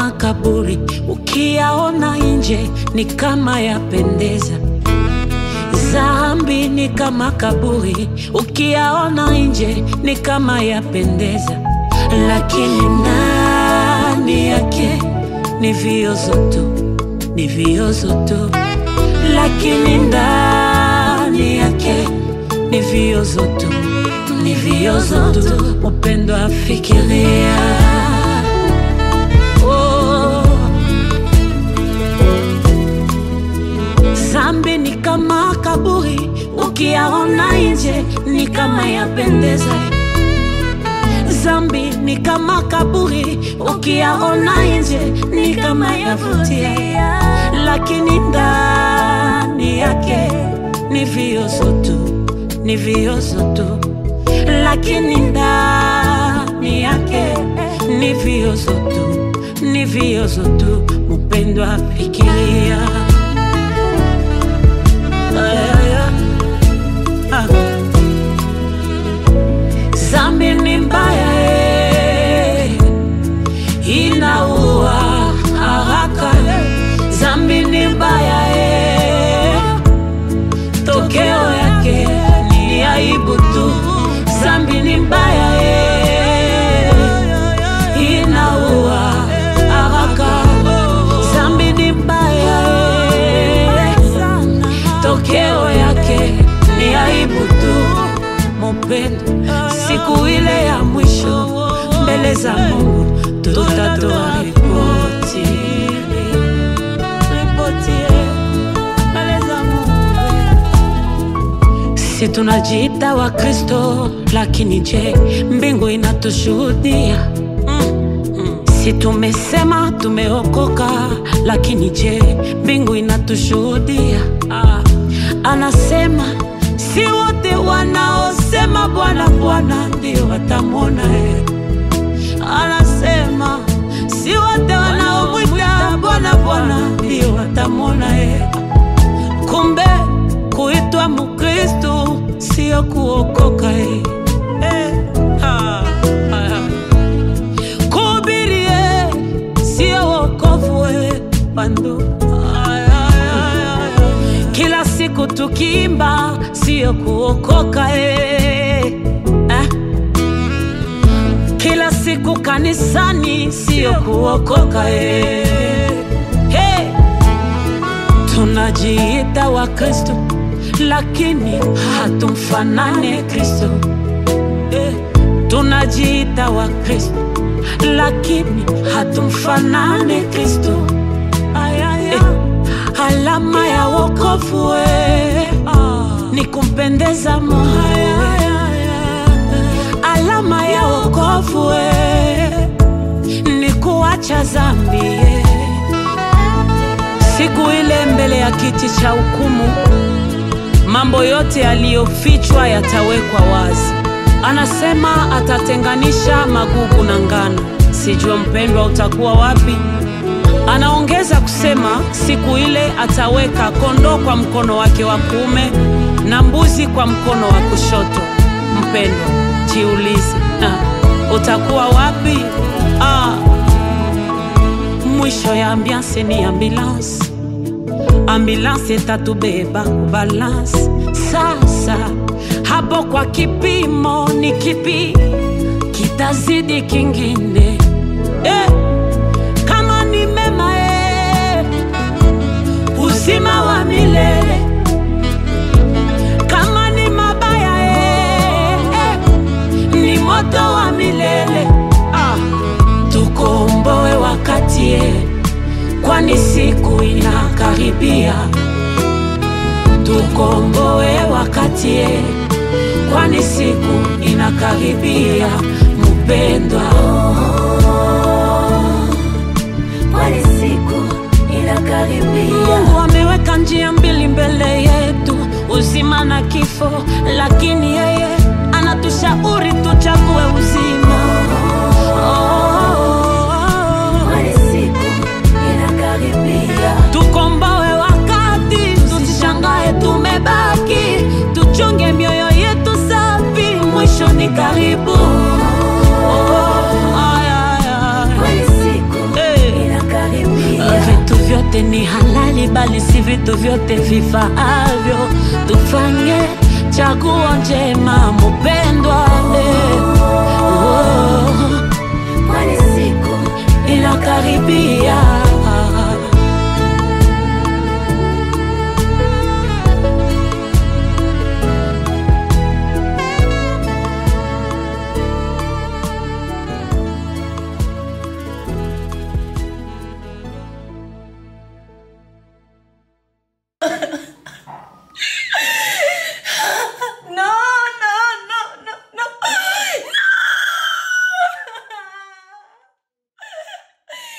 kama kaburi, ukiyaona nje ni kama yapendeza. Zambi ni kama kaburi, ukiyaona nje ni kama yapendeza, lakini ndani yake ni viozo tu, ni viozo tu, lakini ndani yake ni viozo tu, ni viozo tu. Upendo afikiria oh. Zambi ni kama kaburi, ukiyaona nje ni kama yapendeza. Zambi ni kama kaburi, ukiyaona nje ni kama yavutia, lakini ndani yake ni viozo tu, ni viozo tu, lakini ndani yake ni viozo tu, ni viozo tu. Mpendwa, fikiria Ah. Zambi ni mbaya eh, inaua haraka. Zambi ni mbaya eh, tokeo yake ni aibu tu. Zambi ni mbaya eh, inaua haraka. Zambi ni mbaya eh, tokeo yake ni aibu tu. Mupendo, siku ile ya mwisho mbele za Mungu tutatoa ripoti. Ripoti, eh, mbele za Mungu. Si tunajiita wa Kristo, lakini je, mbingu inatushuhudia? Si tumesema tumeokoka, lakini je, mbingu inatushuhudia? Ah, anasema si wote wanaosema Bwana Bwana ndio watamwona yeye. Anasema si wote wanaomwita Bwana Bwana ndio watamwona yeye. Kumbe kuitwa Mkristo sio kuokoka eh. Eh, ah, ah. Kuhubiri eh, sio wokovu eh, bandu. Ay, ay, ay, ay. Kila siku tukiimba sio kuokoka eh. Eh. Kila siku kanisani sio kuokoka eh. Hey. Tunajiita wa Kristo lakini hatumfanane Kristo eh. Tunajiita wa Kristo lakini hatumfanane Kristo eh. Alama ya wokovu eh. ni kumpendeza Mungu Alama ya wokovu eh. ni kuacha dhambi eh. Siku ile mbele ya kiti cha hukumu, mambo yote yaliyofichwa yatawekwa wazi. Anasema atatenganisha magugu na ngano. Sijua mpendwa, utakuwa wapi? Anaongeza kusema siku ile ataweka kondoo kwa mkono wake wa kuume na mbuzi kwa mkono wa kushoto. Mpendwa, jiulize, ah, utakuwa wapi? Ah, mwisho ya ambiance ni ambulance ambulance itatubeba kubalance. Sasa hapo kwa kipimo ni kipi kitazidi kingine? Eh, kama ni mema eh, uzima wa milele. Kama ni mabaya eh, eh, ni moto wa milele. Ah, tukomboe wakati eh, kwani siku inakaribia. Tukomboe wakati eh, kwani siku inakaribia. Mpendwa, kwani siku inakaribia. Mungu ameweka njia mbili mbele yetu, uzima na kifo, lakini yeye anatushauri tuchague uzima. Oh, Kwani siku inakaribia. tukomboe wakati, tusishangae tumebaki, tuchunge mioyo yetu safi, mwisho ni karibu. Oh, ay, ay, ay. Kwani siku Eh. inakaribia. bali si vitu vyote vifaavyo. Tufanye chaguo njema